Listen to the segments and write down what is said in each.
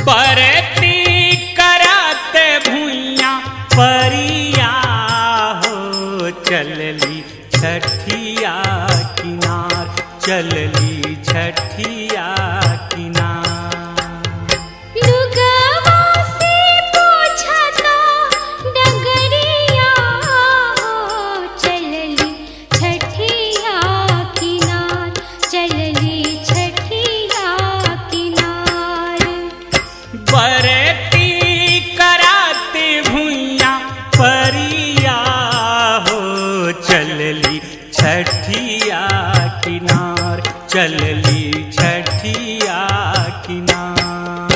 परती करत भुइया परिया हो चलली छठिया किनार चलली छठिया किनार लुगवा से पोछता डगरिया हो चलली छठिया किनार चलली छठिया किनार बरती कराते भुइया परिया हो चलली छठिया किनार चलली छठिया किनार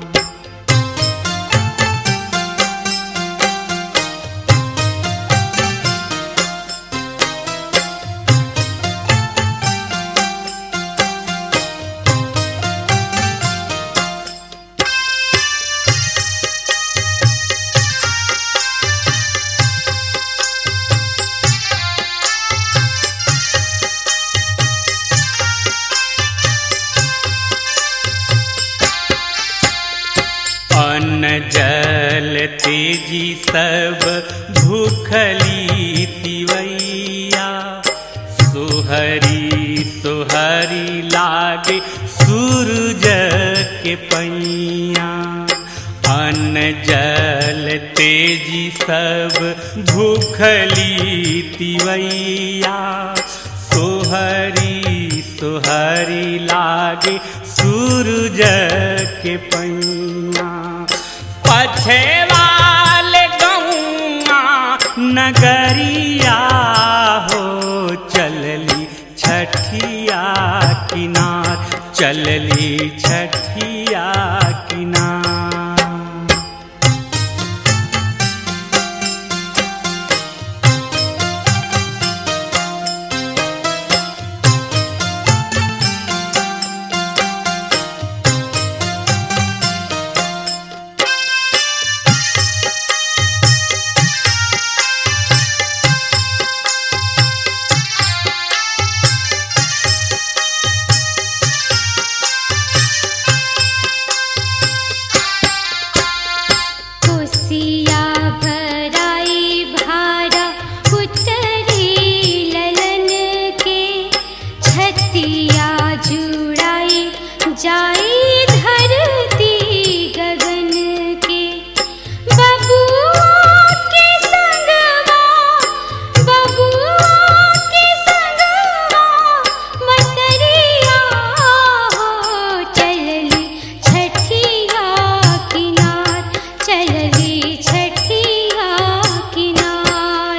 अन्न जल तेजी सब भूखली तिवैया सुहरी सुहरी लागे सूरज के पैया अन्न जल तेजी सब भूखली तिवैया सोहरी सोहरी लागे सूरज के पैया पछे वाले गौआ नगरिया हो चलली छठिया किनार चलली छठिया किनार कोसिया भराई भारा उतरी ललन के छतिया जुड़ाई जाई धरती गगन के बबुआ के संगवा बबुआ के संगवा मतरिया हो चलली छठिया किनार चलली छठिया किनार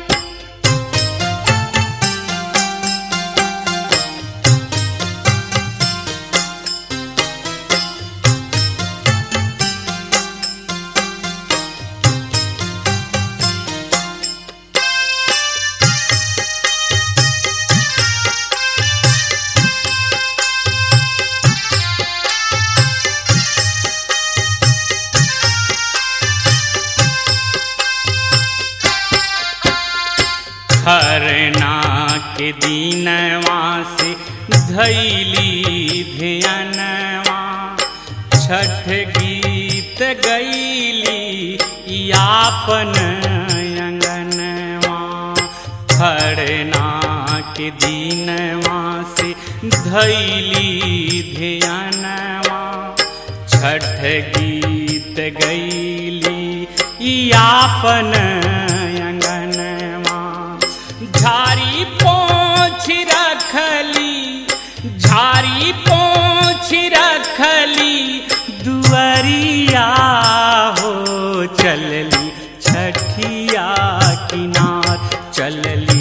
खरना के दीनवा से धैली ध्यानवा छठ गीत गैली यापन अंगनवा खरना के दीनवा से धैली ध्यानवा छठ गीत गैली यापन अंगनवा झारी पोछ रखली झारी पोछ रखली दुअरिया हो चलली छठिया किनार चलली